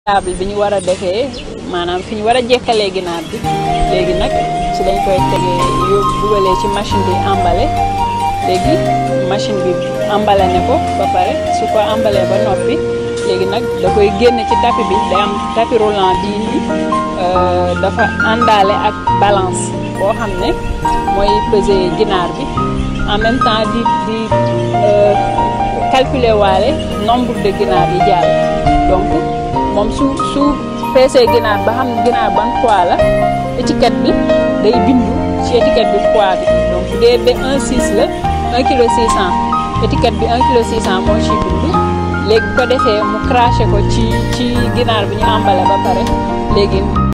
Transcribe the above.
table bi ñu war a defee maanaam fi ñu war a jekkalee ginaar bi léegi nag ci lañ koy tegee yóbbu dugalee ci machine bi emballé léegi machine bi emballé ne ko ba pare su ko emballé ba noppi léegi nag da koy génne ci tapis bi day am tapis roulant bii nii dafa àndaale ak balance boo xam ne mooy peser ginaar bi en même temps di di calculer waale nombre de ginaar yi jàll donc moom su su peesee ginaar ba xam ginaar ban poids la étiquette bi day bindu ci étiquette bi poids bi donc bu dee ba 1,6 la 1 kilo 600 étiquette bi 1 kilo 600 moo ciy bindu léegi bu ko defee mu craché ko ci ci ginaar bi ñu emballé ba pare léegi